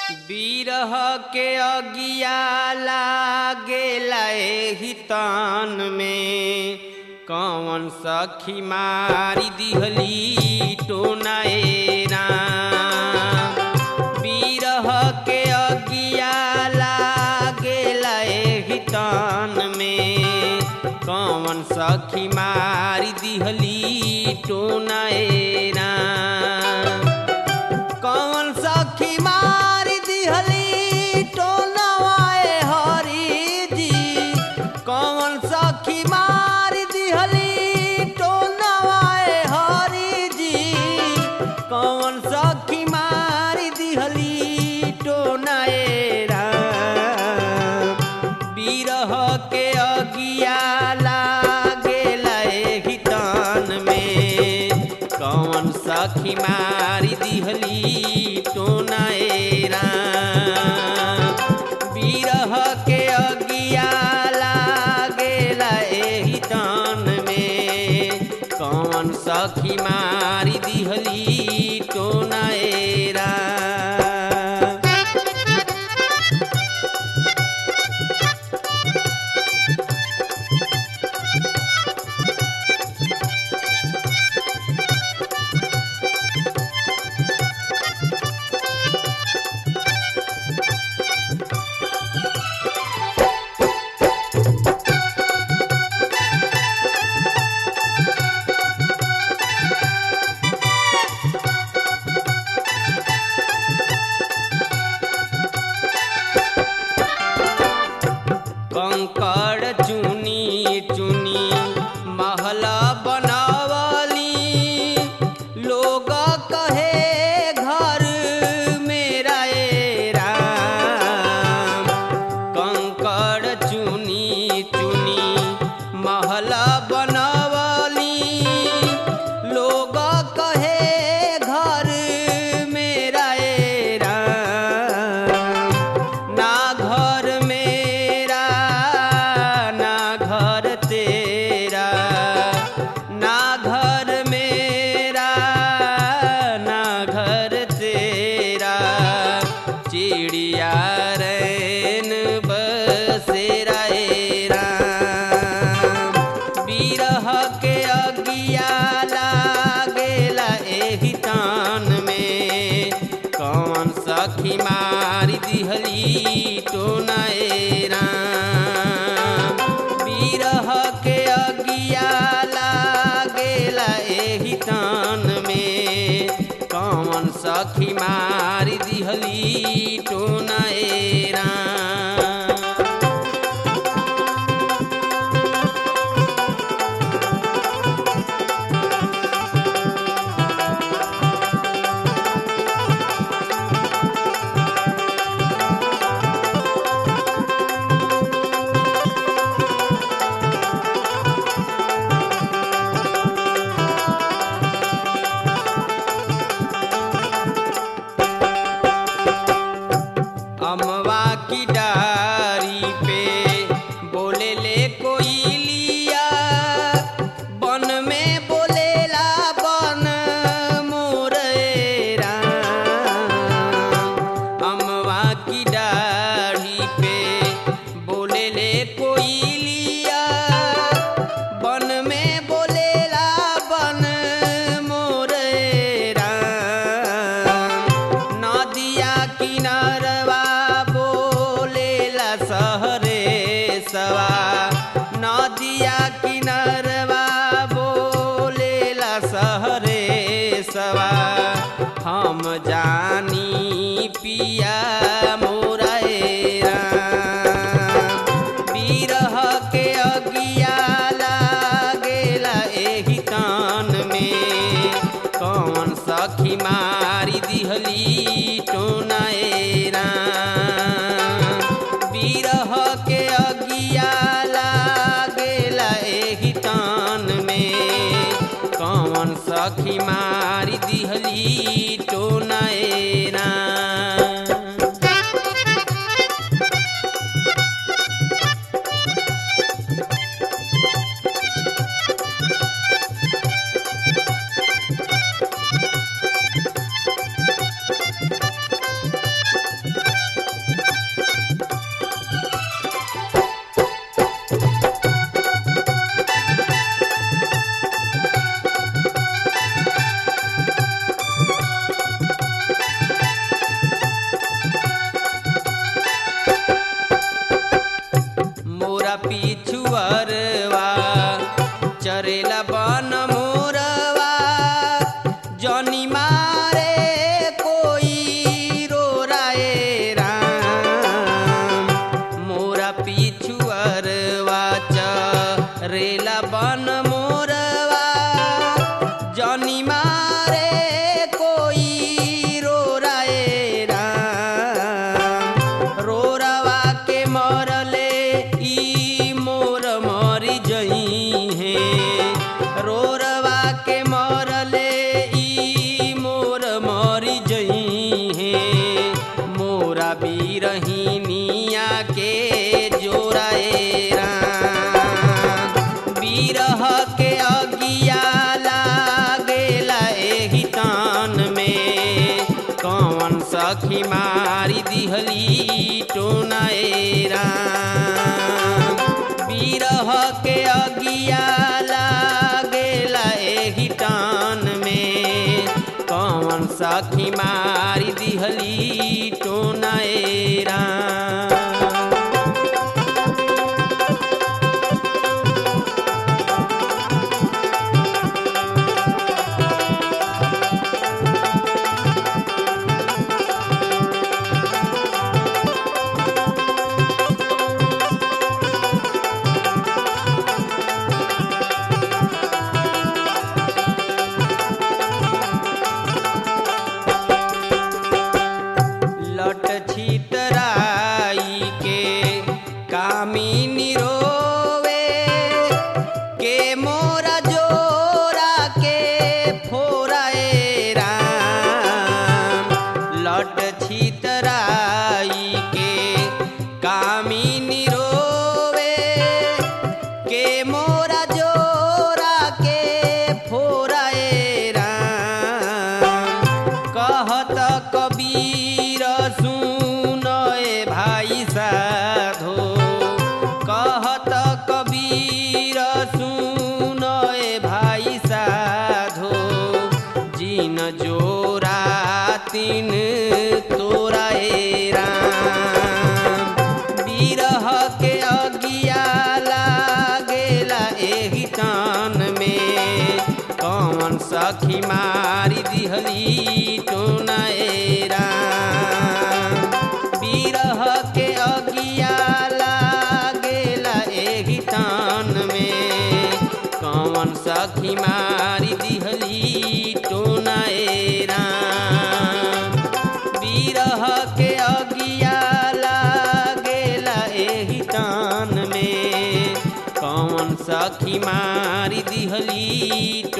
बिरह के अगिया लागेला एहि तान में कौन सखी मारी दिहली टोनाए राम बिरह के अगिया लागेला एहि तान में कौन सखी मारी दिहली टोनाए राम कौन सखी मारी दिहली टोनवाए हरी जी कौन सखी मारी दिहली टोनवाए हरी जी कौन सखी मारी दिहली टोनाए राम बिरह के अगिया लागेला एहि तान में कौन सखी मारी दिहली टोनाए राम बिरह के अगिया लागेला एहि तान में कौन सखी मारी दिहली टोनाए राम कंकड़ चुनी चुनी महल बनवली लोग कहे घर मेरा ए राम कंकड़ चुनी चुनी महल बनवली लोग कहे घर मेरा ए राम ना घर मेरा ना घर तेरा ना घर मेरा ना घर तेरा चिड़िया रैन बसेरा ए राम बिरह के अगिया लागेला एहि तान में कौन सखी मारी दिहली टोनाए राम बिरह के अगिया लागेला एहि तान में कौन सखी मारी दिहली टोनाए राम अमवा की डारी पे बोले ले कोई लिया बन में बोलेला बन मोरेरा अमवा की डारी पे बोले ले कोई लिया बन में बोलेला बन मोरेरा नदिया किनारवा बोलेला सहरे सवा नदिया किनारवा बोलेला सहरे सवा हम जानी पिया मोरा ए राम बिरह के अगिया लागेला एहि तान में कौन सखी मारी दिहली टोनाए मोरा बीरहिनिया के जोराए राम बीरह के अगिया लागेला एही तान में कौन सखी मारी दिहली टोनाए राम बीरह के अगिया लागेला एही टान में कौन सखी मारी दिहली टोनाए राम लट छितराई के कामिनी रोवे के मोरा जोरा के फोराए राम लट छितराई के कामिनी रोवे के मोरा जोरा के फोराए राम कहत कबीर सुन ए भाई साधो कहत कबीर सुन ए भाई साधो जिन जोरा तिन तोरा ए राम बीरह के अगिया लागेला एही कान में कौन सखी मारी दिहली टोनाए राम बीरह के अगिया लागेला एही तान में कौन सखी मारी दिहली टोनाए राम बीरह के अगिया लागेला एही तान में कौन सखी मारी दिहली